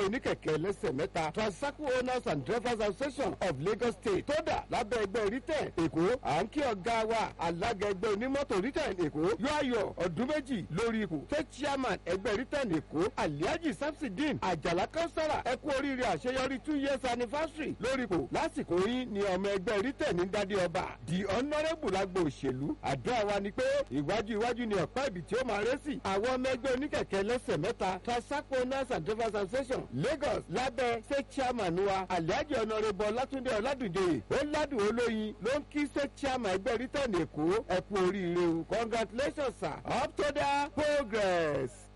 oníkẹ̀kẹ́ lẹ́sẹ̀ mẹ́ta tricycle owners and drivers association of lagos state tó dà lábẹ́ ẹgbẹ́ rítẹ̀ èkó à ń kí ọ̀gá wa alága ẹgbẹ́ onímọ́tò rítẹ̀ èkó yóò ayọ̀ ọdún méjì lórí ipò tẹ́ chairman ẹgbẹ́ rítẹ̀ èkó aliaji samsidin àjàlá kánsárà ẹ kú oríire àṣeyọrí two years anniversary lórí ipò lásìkò yín ni ọmọ ẹgbẹ́ rítẹ̀ ní dádé ọba the honourable lágbo òṣèlú àdúrà wa ni pé ìwájú iwájú ni ọ̀pá ibi tí ó máa rẹ́ sí àwọn ọmọ ẹgbẹ́ oníkẹ̀kẹ́ lẹ́sẹ̀ mẹ́ta tricycle owners and drivers association lagos lábẹ́ ṣé chairman wa aliaji honourable ọlátúndé ọládùnjoyè ó ládùn olóyin ló ń kí ṣé chairman ẹgbẹ́ rítẹ̀ èkó ẹ kú oríire o congratulations sir up to the progress.